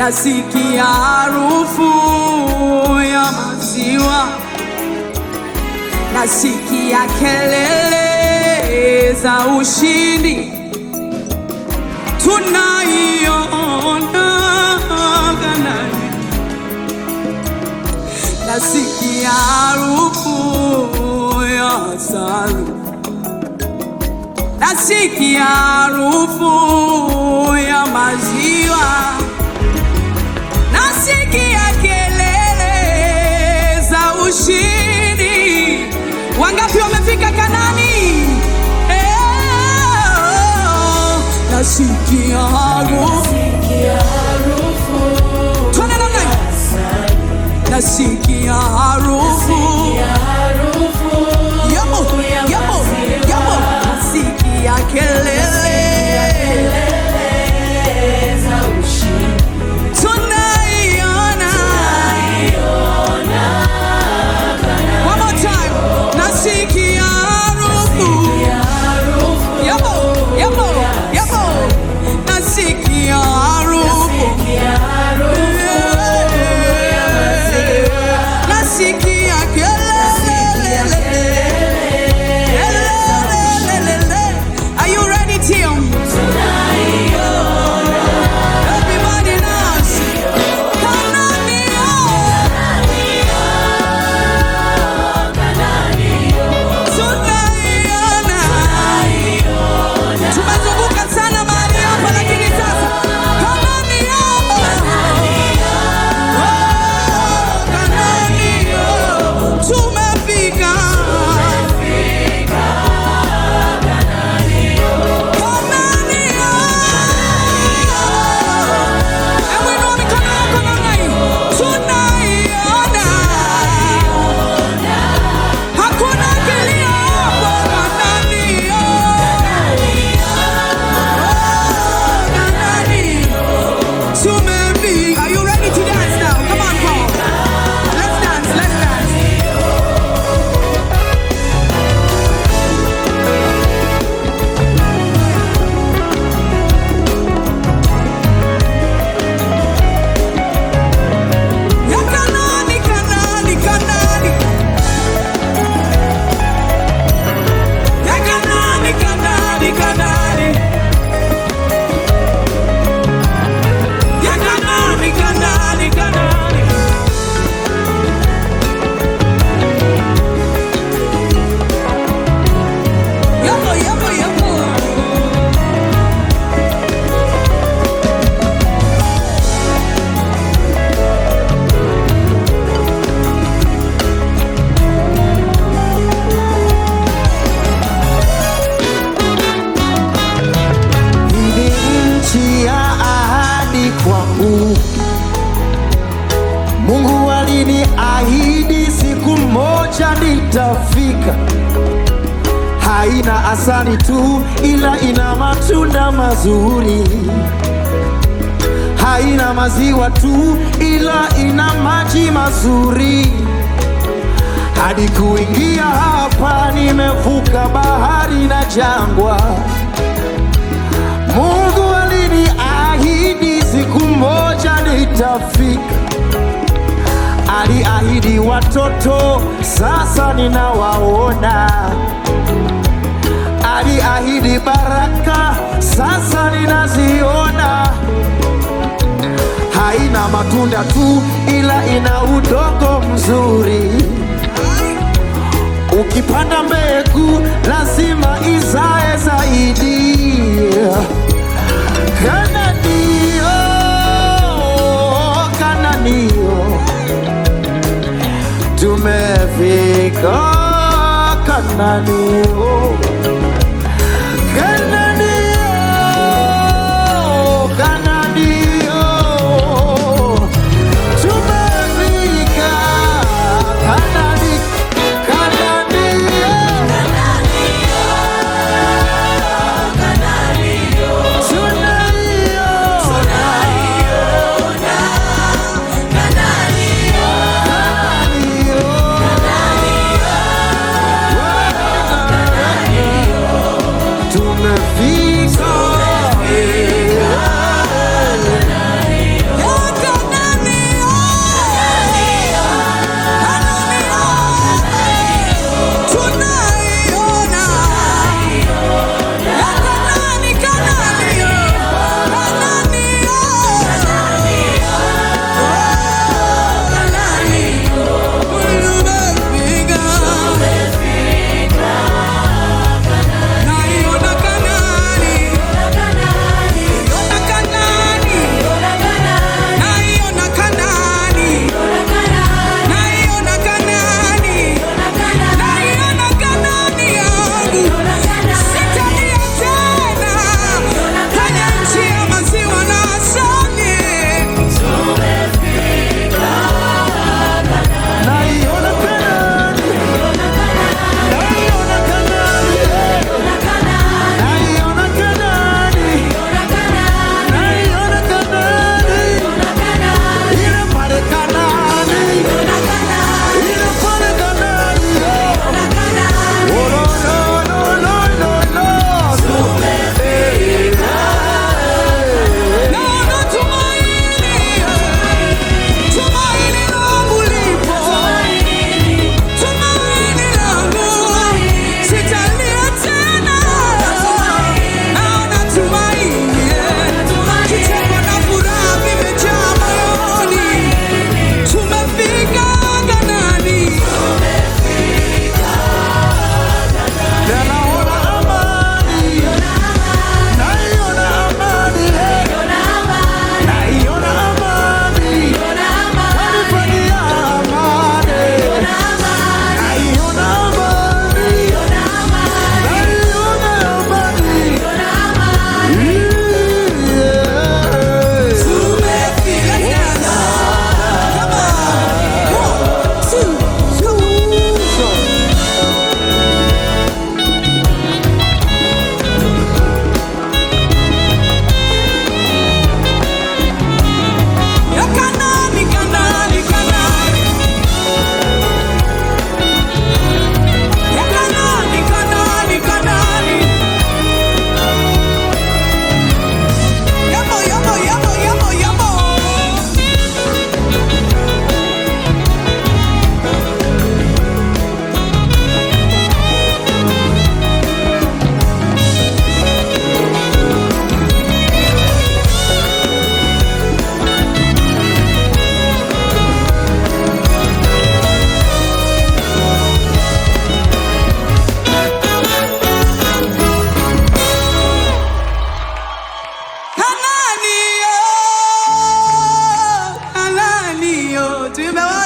nasikia harufu ya maziwa, nasikia kelele za ushindi, tunaiona Kanaani, nasikia harufu ya asali, nasikia harufu ya maziwa nasikia kelele za ushindi. Wangapi wamefika Kanani? Eh, nasikia harufu Twende namna hii. nasikia harufu Yamo, yamo, yamo. nasikia kelele tunaiona One more time. Nasikia harufu. Yamo, yamo, yamo. Nasikia harufu. Nasikia kelele. Kelele. Are you ready, Tim? Everybody dance. Kanania. Tunaiona. Tumezunguka sana mahali hapa lakini sasa Kanania. Oh, Kanania. Tumefika. Kanania. Hebu inua mikono yako namna hii. Tunaiona. Hakuna kilio hapo Kanania. Kanani. Tumefika. Are you ready to dance now? Come on, Paul. Let's dance, let's dance. Ya Kanani, Kanani, Kanani. Ya Kanani, Kanani, Kanani. Ya Kanani, Kanani, Kanani. Yapo, yapo, yapo. Hii ni nchi ya ahadi kwangu. Mungu aliniahidi siku moja nitafika. Haina asali tu, ila ina matunda mazuri. Haina maziwa tu, ila ina maji mazuri. Hadi kuingia hapa, nimevuka bahari na jangwa. Mungu aliniahidi siku moja nitafika. Aliahidi watoto, sasa ninawaona. Aliahidi baraka, sasa ninaziona. Haina matunda tu, ila ina udongo mzuri. Ukipanda mbegu lazima izae zaidi. Kananio, Kananio, tumefika Kananio, Kananio, Kananio, tumefika Kanani, Kananio. Tunaiona. tuimbe wote.